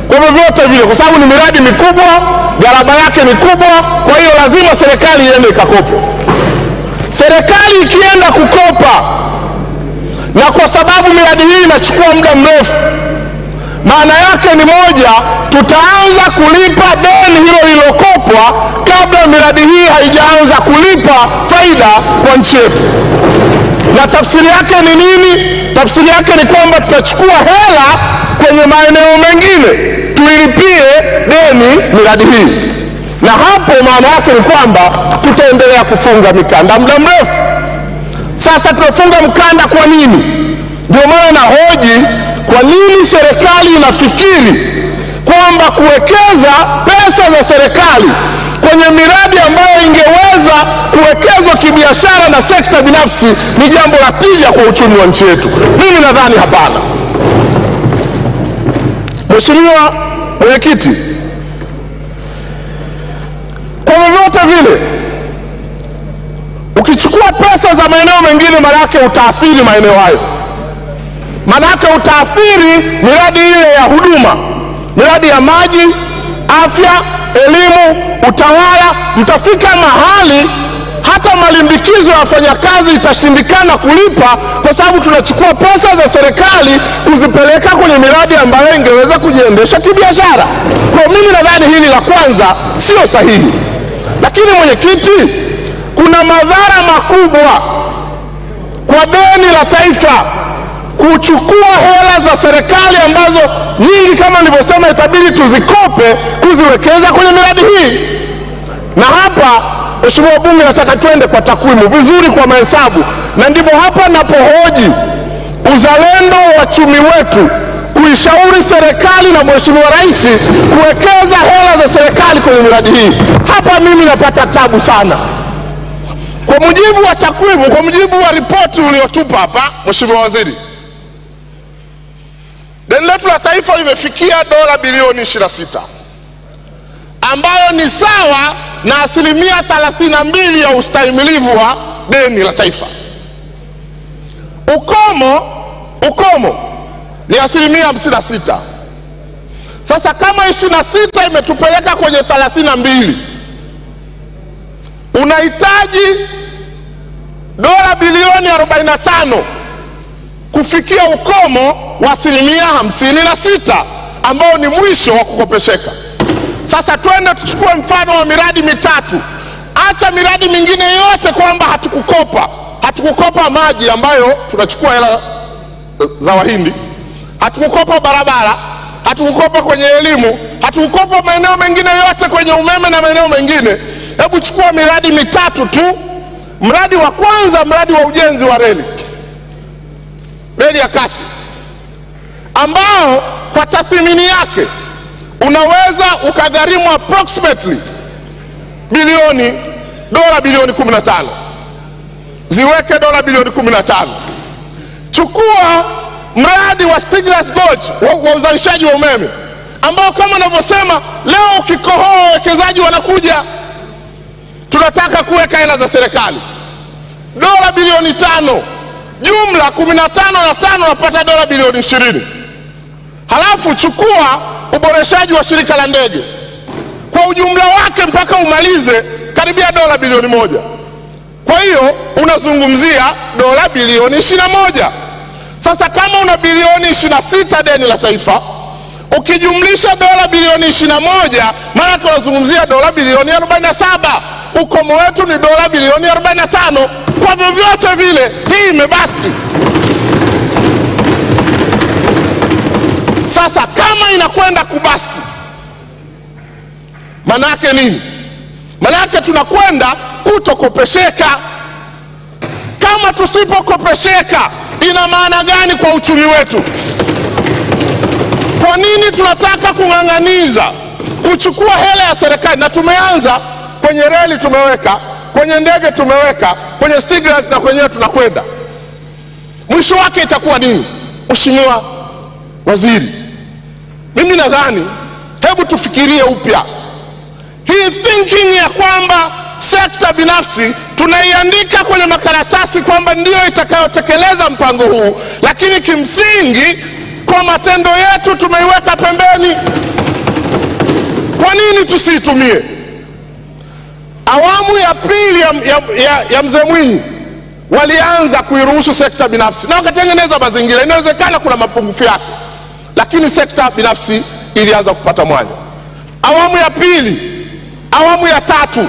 kwa vyovyote vile, kwa sababu ni miradi mikubwa, gharama yake ni kubwa. Kwa hiyo lazima serikali iende ikakope. Serikali ikienda kukopa, na kwa sababu miradi hii inachukua muda mrefu, maana yake ni moja, tutaanza kulipa deni hilo lililokopwa kabla miradi hii haijaanza kulipa faida kwa nchi yetu. Na tafsiri yake ni nini? Tafsiri yake ni kwamba tutachukua hela kwenye maeneo mengine tuilipie deni miradi hii, na hapo maana yake ni kwamba tutaendelea kufunga mikanda muda mrefu. Sasa tunafunga mkanda kwa nini? Ndio maana nahoji kwa nini serikali inafikiri kwamba kuwekeza pesa za serikali kwenye miradi ambayo ingeweza kuwekezwa kibiashara na sekta binafsi ni jambo la tija kwa uchumi wa nchi yetu. Mimi nadhani hapana. Mheshimiwa Mwenyekiti, kwa vyovyote vile ukichukua pesa za maeneo mengine, maanake utaathiri maeneo hayo, maanake utaathiri miradi ile ya huduma, miradi ya maji, afya, elimu, utawala. Mtafika mahali hata malimbikizo ya wafanyakazi itashindikana kulipa, kwa sababu tunachukua pesa za serikali kuzipeleka kwenye miradi ambayo ingeweza kujiendesha kibiashara. Kwa mimi nadhani hili la kwanza sio sahihi, lakini mwenyekiti, kuna madhara makubwa kwa deni la taifa kuchukua hela za serikali ambazo nyingi kama nilivyosema itabidi tuzikope kuziwekeza kwenye miradi hii. Na hapa Mheshimiwa Bunge, nataka twende kwa takwimu vizuri, kwa mahesabu, na ndipo hapa napohoji uzalendo wa wachumi wetu kuishauri serikali na Mheshimiwa Rais kuwekeza hela za serikali kwenye miradi hii. Hapa mimi napata tabu sana. Kwa mujibu wa takwimu, kwa mujibu wa ripoti uliotupa hapa, Mheshimiwa Waziri, deni letu la taifa limefikia dola bilioni 26 ambayo ni sawa na asilimia 32 ya ustahimilivu wa deni la taifa. Ukomo, ukomo ni asilimia 56. Sasa kama 26 imetupeleka kwenye 32, unahitaji dola bilioni 45 kufikia ukomo wa asilimia 56 ambao ni mwisho wa kukopesheka. Sasa twende tuchukue mfano wa miradi mitatu. Acha miradi mingine yote kwamba hatukukopa, hatukukopa maji ambayo tunachukua hela za Wahindi, hatukukopa barabara, hatukukopa kwenye elimu, hatukukopa maeneo mengine yote kwenye umeme na maeneo mengine. Hebu chukua miradi mitatu tu. Mradi wa kwanza, mradi wa ujenzi wa reli, reli ya kati, ambao kwa tathmini yake unaweza ukagharimu approximately bilioni dola bilioni 15 ziweke dola bilioni 15 chukua mradi wa Stiegler's Gorge wa, wa uzalishaji wa umeme ambao kama navyosema leo ukikohoa wawekezaji wanakuja tunataka kuweka hela za serikali dola bilioni tano jumla 15 na tano napata dola bilioni ishirini halafu chukua uboreshaji wa shirika la ndege kwa ujumla wake mpaka umalize karibia dola bilioni moja. Kwa hiyo unazungumzia dola bilioni ishirini na moja. Sasa kama una bilioni ishirini na sita deni la taifa ukijumlisha dola bilioni ishirini na moja maanake unazungumzia dola bilioni arobaini na saba. Ukomo wetu ni dola bilioni arobaini na tano. Kwa vyovyote vile hii imebasti. Sasa kama inakwenda kubasti, manake nini? Manake tunakwenda kutokopesheka. Kama tusipokopesheka, ina maana gani kwa uchumi wetu? Kwa nini tunataka kung'ang'aniza kuchukua hela ya serikali? Na tumeanza kwenye reli, tumeweka kwenye ndege, tumeweka kwenye Stiegler's na kwenyewe tunakwenda. Mwisho wake itakuwa nini, Mheshimiwa Waziri? Mimi nadhani hebu tufikirie upya hii thinking ya kwamba sekta binafsi tunaiandika kwenye makaratasi kwamba ndiyo itakayotekeleza mpango huu, lakini kimsingi kwa matendo yetu tumeiweka pembeni. Kwa nini tusiitumie? Awamu ya pili ya, ya, ya, ya mzee Mwinyi walianza kuiruhusu sekta binafsi na wakatengeneza mazingira. Inawezekana kuna mapungufu yake, lakini sekta binafsi ilianza kupata mwanya. Awamu ya pili, awamu ya tatu,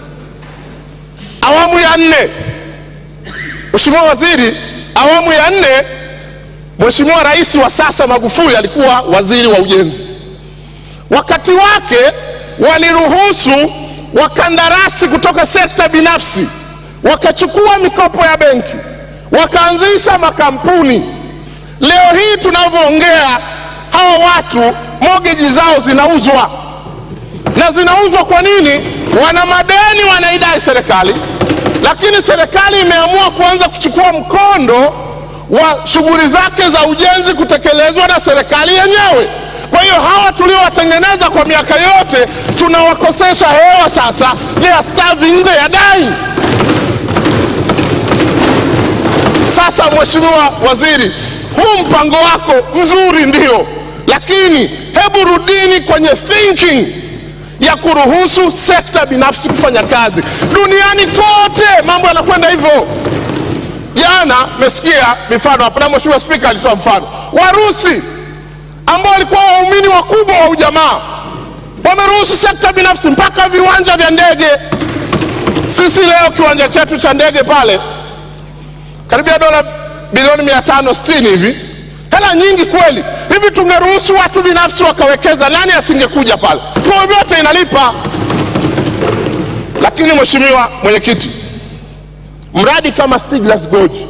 awamu ya nne, Mheshimiwa Waziri, awamu ya nne, Mheshimiwa Rais wa sasa Magufuli alikuwa waziri wa ujenzi. Wakati wake waliruhusu wakandarasi kutoka sekta binafsi wakachukua mikopo ya benki wakaanzisha makampuni. Leo hii tunavyoongea, hawa watu mogeji zao zinauzwa na zinauzwa kwa nini? Wana madeni wanaidai serikali, lakini serikali imeamua kuanza kuchukua mkondo wa shughuli zake za ujenzi kutekelezwa na serikali yenyewe. Kwa hiyo hawa tuliowatengeneza kwa miaka yote tunawakosesha hewa sasa, they are starving, they are dying. Sasa Mheshimiwa Waziri, huu mpango wako mzuri ndio, lakini hebu rudini kwenye thinking ya kuruhusu sekta binafsi kufanya kazi. Duniani kote mambo yanakwenda hivyo. Jana mesikia mifano hapa, na Mheshimiwa Spika alitoa mfano Warusi ambao walikuwa waumini wakubwa wa ujamaa wameruhusu sekta binafsi mpaka viwanja vya ndege. Sisi leo kiwanja chetu cha ndege pale karibia dola bilioni mia tano sitini hivi, hela nyingi kweli. Hivi tungeruhusu watu binafsi wakawekeza, nani asingekuja pale? Kwa vyote inalipa. Lakini Mheshimiwa Mwenyekiti, mradi kama Stiglas Gorge,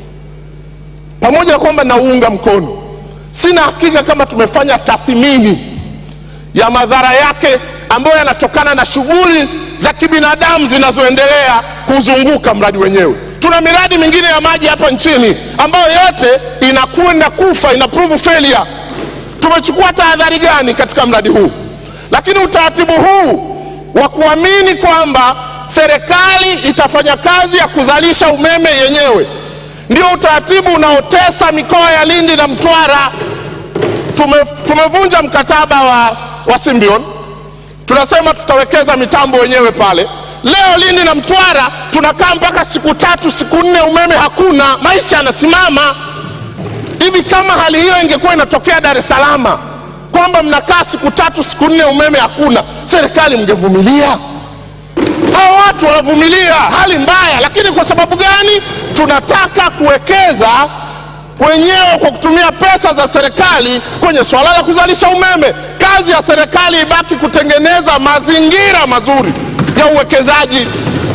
pamoja na kwamba nauunga mkono, sina hakika kama tumefanya tathmini ya madhara yake ambayo yanatokana na shughuli za kibinadamu zinazoendelea kuzunguka mradi wenyewe. Tuna miradi mingine ya maji hapa nchini ambayo yote inakwenda kufa, ina prove failure. Tumechukua tahadhari gani katika mradi huu? Lakini utaratibu huu wa kuamini kwamba serikali itafanya kazi ya kuzalisha umeme yenyewe ndio utaratibu unaotesa mikoa ya Lindi na Mtwara. Tume, tumevunja mkataba wa, wa Symbion, tunasema tutawekeza mitambo wenyewe pale. Leo Lindi na Mtwara tunakaa mpaka siku tatu siku nne, umeme hakuna, maisha yanasimama hivi. Kama hali hiyo ingekuwa inatokea Dar es Salaam, kwamba mnakaa siku tatu siku nne, umeme hakuna, serikali mngevumilia? Hawa watu wanavumilia hali mbaya, lakini kwa sababu gani? Tunataka kuwekeza wenyewe kwa kutumia pesa za serikali kwenye swala la kuzalisha umeme. Kazi ya serikali ibaki kutengeneza mazingira mazuri ya uwekezaji,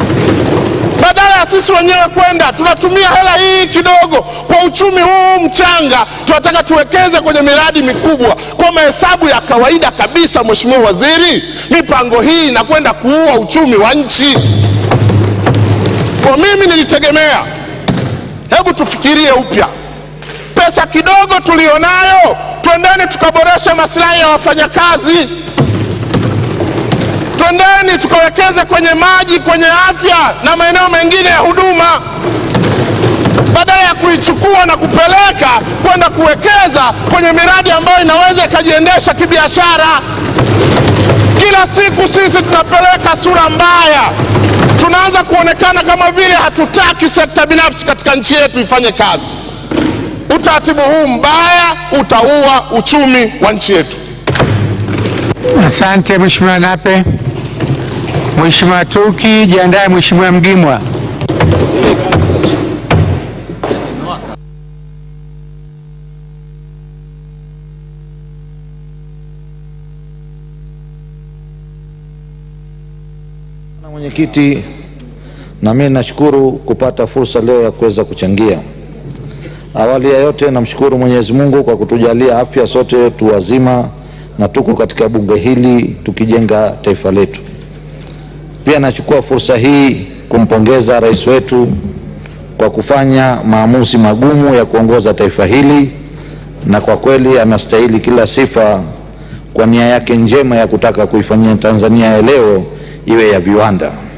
badala ya sisi wenyewe kwenda tunatumia hela hii kidogo kwa uchumi huu mchanga. Tunataka tuwekeze kwenye miradi mikubwa. Kwa mahesabu ya kawaida kabisa, Mheshimiwa Waziri, mipango hii inakwenda kuua uchumi wa nchi. Kwa mimi nilitegemea, hebu tufikirie upya pesa kidogo tulionayo, twendeni tukaboresha maslahi ya wafanyakazi, twendeni tukawekeze kwenye maji, kwenye afya na maeneo mengine ya huduma, badala ya kuichukua na kupeleka kwenda kuwekeza kwenye miradi ambayo inaweza ikajiendesha kibiashara. Kila siku sisi tunapeleka sura mbaya, tunaanza kuonekana kama vile hatutaki sekta binafsi katika nchi yetu ifanye kazi. Utaratibu huu mbaya utaua uchumi wa nchi yetu. Asante Mheshimiwa Nape. Mheshimiwa Turki, jiandae Mheshimiwa Mgimwa. Na mwenyekiti, na mimi nashukuru kupata fursa leo ya kuweza kuchangia. Awali ya yote namshukuru Mwenyezi Mungu kwa kutujalia afya sote tu wazima na tuko katika bunge hili tukijenga taifa letu. Pia nachukua fursa hii kumpongeza rais wetu kwa kufanya maamuzi magumu ya kuongoza taifa hili, na kwa kweli anastahili kila sifa kwa nia yake njema ya kutaka kuifanyia Tanzania ya leo iwe ya viwanda.